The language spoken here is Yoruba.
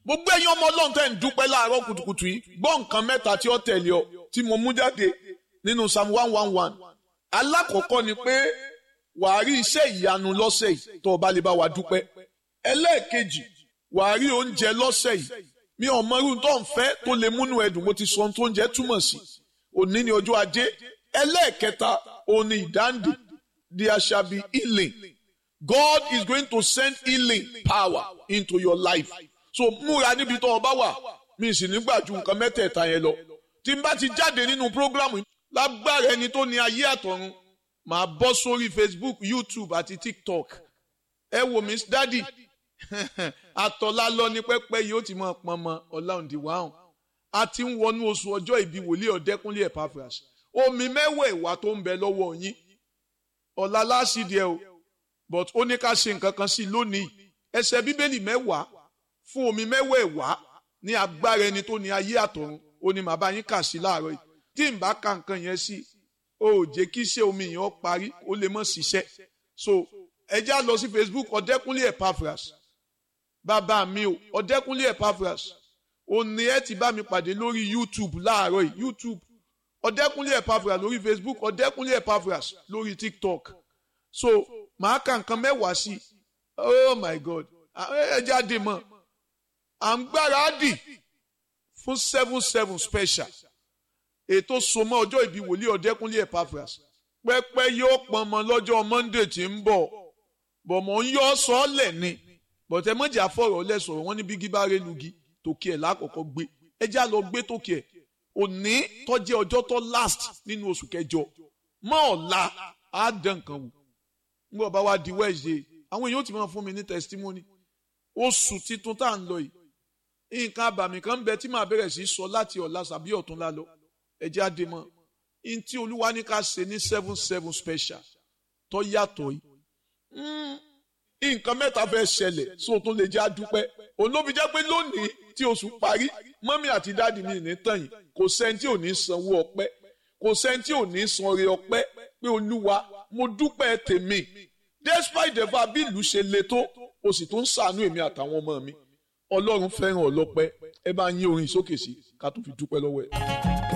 gbogbo ẹ̀yin ọmọ ọlọ́run tẹ́ ń dúpẹ́ láàárọ̀ kùtùkùtù yìí gbọ́ nǹkan mẹ́ta tí ó tẹ̀lé ọ tí mo mú jáde nínú psalm one one one alákọ̀ọ́kọ́ ni pé wàá rí iṣẹ́ ìyanu lọ́sẹ̀ yìí tó o bá lè bá wa dúpẹ́ ẹlẹ́ẹ̀kejì wàá rí oúnjẹ lọ́sẹ̀ yìí mi ò mọ irú tó ń fẹ́ tó lè múnú ẹdùn mo ti sọ ohun tó ń jẹ́ túmọ̀ sí òní ni ọjọ́ ajé ẹlẹ́ẹ̀kẹta òní ìdáǹdè there shall be healing God is going to send healing power into your life so múra níbi tó o bá wà mi sì nígbà ju nǹkan mẹ́tẹ̀ẹ̀ta yẹn lọ tí n bá ti jáde nínú prógrámù lágbára ẹni tó ní ayé àtọ̀run màá bọ́ sórí Facebook YouTube àti TikTok ẹ wò mí dádì àtọ̀lá lọ ní pẹ́pẹ́ yìí ó ti máa pọn mọ́ ọ̀làǹdì wàhùn a ti ń wọnú oṣù ọjọ́ ìbí wòlíì ọ̀dẹ́kúnlé Epaphras omi mẹ́wàá ìwà tó ń bẹ lọ́wọ́ yín ọ̀la láṣìdíẹ̀ o but ó ní ká ṣe nǹkan kan sí i lónìí ẹsẹ̀ bíbélì mẹ́wàá fún omi mẹ́wàá ìwà ní agbára ẹni tó ní ayé àtọ̀run ó ní màá bá yín kà sí láàárọ̀ yìí tí n bá ka nǹkan yẹn sí o ò jẹ́ kí iṣẹ́ omi yẹn ó parí ó lè mọ̀ ṣiṣẹ́ so ẹ já lọ sí Facebook ọ̀dẹ́kúnlé Epaphras bàbá mi o ọ̀dẹ́kúnlé Epaphras òní ẹ ti bá mi pàdé lórí YouTube láàárọ̀ yìí YouTube ọ̀dẹ́kúnlé Epaphras lórí Facebook ọ̀dẹ́kúnlé Epaphras lórí TikTok so màá ka nǹkan mẹ́wàá sí i oh my God ẹ jáde mọ́ à ń gbáradì fún seven seven special ètò sọmọ ọjọ́ ìbí wòlíì ọ̀dẹ́kúnlé Epaphras pẹ́pẹ́ yóò pọnmọ lọ́jọ́ Monday tí ń bọ̀ bọ̀mọ̀ ń yọ sọ́ọ̀lẹ̀ ni bọ̀tẹ́ mọ̀jà fọ̀rọ̀ lẹ́sọ̀rọ̀ wọn ní bí gíbá rẹ̀ lugi tòkì ẹ̀ lákọ̀ọ́kọ́ gbé ẹ já lọ gbé tòkì ẹ̀ òní tọ́jẹ́ ọjọ́ tó last nínú oṣù kẹjọ mọ́ ọ̀la á dán nǹkan wò nígbà bá wá di Wednesday àwọn èèyàn ti máa fún mi ní testimony oṣù titun tá à ń lọ yìí nǹkan àbàmì kan ń bẹ tí màá bẹ̀rẹ̀ sí sọ láti ọ̀la sàbí ọ̀túnla lọ ẹ jẹ́ àdè mọ́ in tí olúwa ní ká ṣe ní seven seven special tó yàtọ̀ yìí nǹkan mẹ́ta fẹ́ ṣẹlẹ̀ so tó lè jẹ́ àdúpẹ́ òun ló fi jẹ́ pé lónìí tí oṣù parí mọ́mí àti dáàdì mi ní tàn yìí kò sẹ́ni tí ò ní sanwó ọpẹ́ kò sẹ́ni tí ò ní san oore ọpẹ́ pé olúwa mo dúpẹ́ tèmi despite the fact bí ìlú ṣe le tó o sì tún ṣàánú èmi àtàwọn ọmọ mi ọlọ́run fẹ́ràn ọlọ́pẹ́ ẹ bá yín orin sókè sí ká tó fi dúpẹ́ lọ́wọ́ ẹ̀.